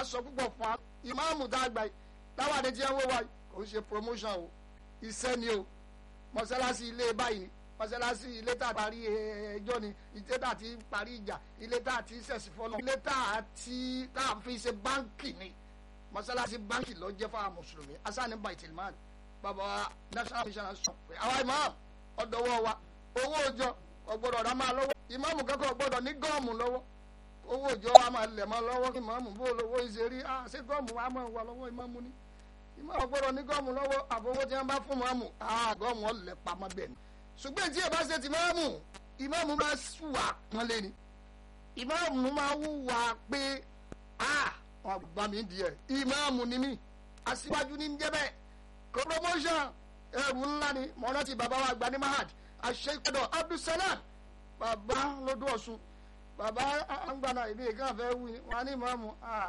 sọ púpọ̀ fún wa ìmáàmù tá a gbà yìí táwa ní tí wọ́n wó wa kò ń ṣe promotion o iṣẹ́ ni o mọ́sálásí ilé báyìí mọ́sálásí ilé tá a parí ẹjọ́ ni ilé tá a ti parí ìjà ilé tá a ti ṣẹ̀sì fọ́nà ilé tá a ti tá a fi ṣe báńkì ni mọ́sálásí báńkì ló jẹ́ fáwọn mùsùlùmí asani baitilman bàbá wa national mission sọ pé àwa imam ọ̀dọ́wọ́ wa owó òjò ọ̀gbọ́dọ̀ rà máa lọ́wọ́ ìmáàmù kankan ọ̀gbọ́dọ̀ ní gọ́ọ̀mù lọ́wọ́ owó òjò wa máa lẹ̀ mọ́ lọ́wọ́ kí ìmáàmù bó lówó ìṣerí ah ṣé gọ́ọ̀mù wa máa wà lọ́wọ́ ìmáàmù ni ìmáàmù ọ̀gbọ́dọ̀ ní gọ́ọ̀mù lọ́wọ́ àbówó tí wọ́n bá fún ìmáàmù ah gọ́ọ̀mù ọ̀lẹ̀ pamọ́ bẹ́ẹ̀ ni ṣùgbọ́n tí ẹ bá ṣe ti ìmáàmù ìmáàmù máa wà pọ́nlé ni ìmáàmù máa wúwa pé ah wọn bá mi di ẹ ìmáàmù ni mí aṣíwájú ní jẹ́ bẹ́ẹ̀ promotion ẹrù ńlá ni mo rántí bàbá wa gba ní mahad àṣeyọdọ abdulsalam bàbá lọ́dún ọ̀ṣun bàbá àgbàna ìbí kan fẹ́ wí wọn ní ìmáàmù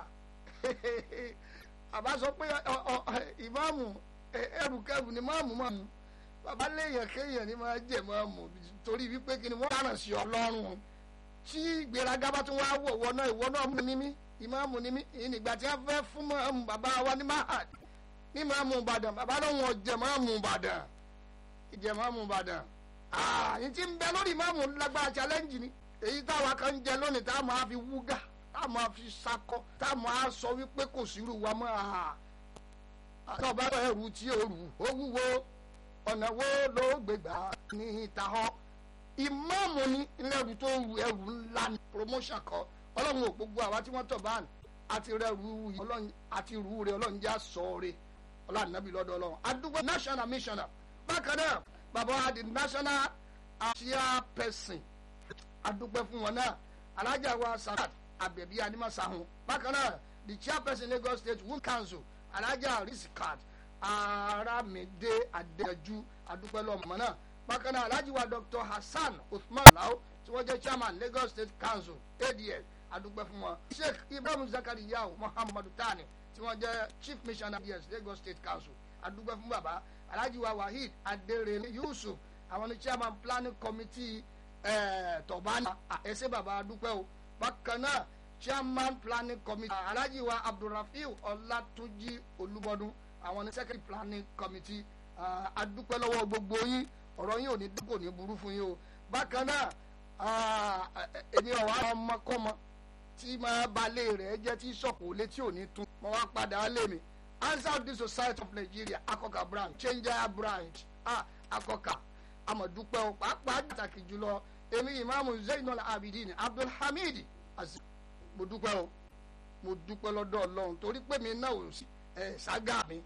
bàbá sọ pé ìmáàmù ẹrù kẹrù ni máàmù máàmù bàbá léèyàn kéèyàn ni máa jẹ máàmù torí wípé kí ni wọ́n dáràn sí ọlọ́run tí ìgbéraga bá tún wá wọ̀ wọ náà ìwọ náà mú ní mí ìmáàmù ní mí ìnìgbà tí wọ́n fẹ́ fún máàmù bàbá wa ní mahad ní máàmù ìbàdàn bàbá náà wọ́n jẹ máàmù ìbàdàn ìjẹ máàmù ìbàdàn ààyè tí ń bẹ lórí máàmù lágbára challenge ni èyí táwa kan ń jẹ lónìí tá a máa fi wúgà tá a máa fi sakọ tá a máa sọ wípé kò sírù wa mọ́ àhà àtọ́ bá bá ẹrù tí ó rù ó wúwo ọ̀nà wo ló gbégbá ní ìta họ ìmáàmù ni ilẹ̀rù tó rù ẹrù ńlá ni promotion kọ ọlọ́run ò gbogbo àwa tí wọ́n tọ̀ bá àti rẹ̀rù ọlọ́run àti rù rẹ̀ ọlọ́run já sọ rẹ̀ ọlọ́run nàbí lọ́dọ̀ ọlọ́run adúgbò national missioner bákan náà bàbá wa di national chairperson adúpẹ́ fún wọn náà alájà wa sadat abẹ̀bí animasahun bákan náà the chairperson lagos state women council alájà risikat aramide adéjú adúpẹ́ lọ́mọ náà bákan náà alájì wa dr hasan uthman lao tí wọ́n jẹ́ chairman lagos state council ads adúpẹ́ fún wọn sheikh ibrahim zakariya muhammadu tani tí wọ́n jẹ́ chief missioner ads lagos state council adúpẹ́ fún bàbá alhaji wa waheed aderele yusuf àwọn ní chairman planning committee tọ̀bánà ẹsẹ̀ bàbá adúpẹ́ o bákan náà chairman planning committee alhaji wa abdulrafiu ọlátúnjí olúbọdún àwọn ní secretary planning committee adúpẹ́ lọ́wọ́ gbogbo yín ọ̀rọ̀ yín ò ní dínkù ní burú fún yín o bákan náà èmi ọ̀wá ọmọkọ́mọ tí máa balẹ̀ rẹ̀ jẹ́ tí sọ̀kò létí ò ní tún mo wá padà lé mi answer the society of nigeria akọka branch changer branch ah akọka amadupẹ o pàápàá pàtàkì jùlọ èmi ìmáàmù zainul abidin abdulhamid azi mo dúpẹ́ o mo dúpẹ́ lọ́dọ̀ ọlọ́run torí pé mi náà ò sí ẹ̀ ságà mi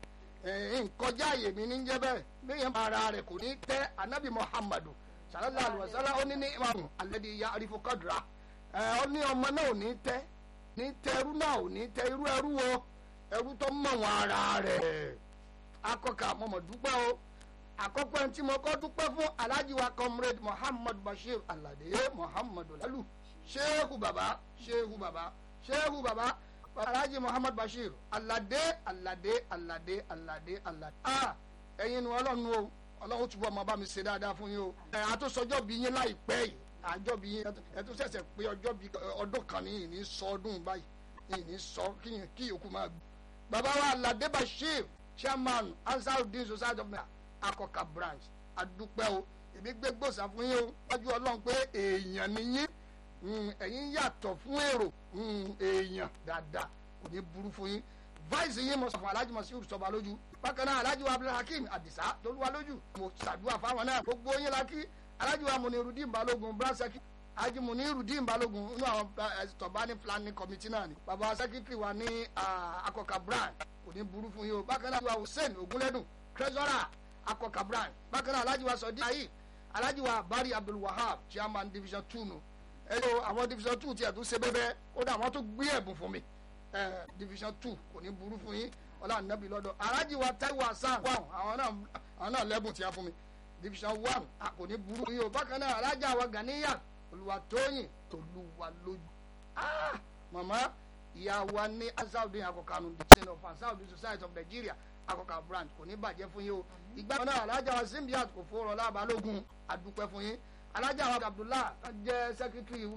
nkọjá àyè mi ní jẹ́ bẹ́ẹ̀ bẹ́ẹ̀ ara rẹ̀ kò ní tẹ́ anabi muhammadu sallallahu alayhi wa sallam ó ní ní ìmáàmù alẹ́dí ya arifu kadra ẹ̀ ó ní ọmọ náà ò ní tẹ́ ní tẹ́ ẹrú náà ò ní tẹ́ irú ẹrú wo ẹrú tó mọ̀ wọn ara rẹ̀ akọ́kà mọ̀mọ́ dúpẹ́ o àkọ́kọ́ ẹni tí mo kọ́ dúpẹ́ fún alhaji wa comrade muhammad bashir alade muhammadu lalu shehu baba shehu baba shehu baba alhaji muhammad bashir alade alade alade alade alade ah ẹ̀yin nu ọlọ́run o ọlọ́run túbọ̀ ọmọ bá mi ṣe dáadáa fún yín o ẹ̀ àtúnṣọjọ́ bí yín láìpẹ́ yìí àjọ bí yín ẹ̀ tún ṣẹ̀ṣẹ̀ pé ọjọ́ bí ọdún kan ní ìní sọ ọdún báyìí ìní sọ kí yòókù máa gbé baba wa alade bashir chairman ansarudin society of nigeria akọka branch adúpẹ́ o èmi gbé gbòòsà fún yín o wájú ọlọ́run pé èèyàn ni yín ẹ̀yin yàtọ̀ fún èrò èèyàn dáadáa kò ní burú fún yín vice yín mo sọ fún alhaji masiru sọba lójú bákan náà alhaji wa abdulhakeem adisa tolúwa lójú mo ṣàdúrà fáwọn náà gbogbo yín la kí alhaji wa munirudin balogun bransaki alhaji munirudin balogun inú àwọn tọ̀bání planning committee náà ni baba secretary wa ní akọka branch kò ní burú fún yín o bákan náà wa hussein ogunlẹ́dùn treasurer akọka branch bákan náà alhaji wa sọdí ayé alhaji wa bari abdulwahab chairman division two nù ẹ yóò àwọn division two tiẹ̀ tún ṣe bẹ́bẹ́ ó dà wọ́n tún gbé ẹ̀bùn fún mi ẹ division two kò ní burú fún yín ọlá nàbí lọ́dọ̀ alhaji wa taiwo hasan wà àwọn náà àwọn náà lẹ́bùn tí a fún mi division one kò ní burú fún yín o bákan náà alhaji wa ganiya olùwàtóyìn tolúwa lójú mama ìyá wa ní asaudin akọkanu division of asaudin society of nigeria akọkà branch kò ní bàjẹ́ fún yín o ìgbà náà alájà wa simbiat kò fọrọ lábalógun àdúpẹ́ fún yín alájà wa abdullah jẹ́ secretary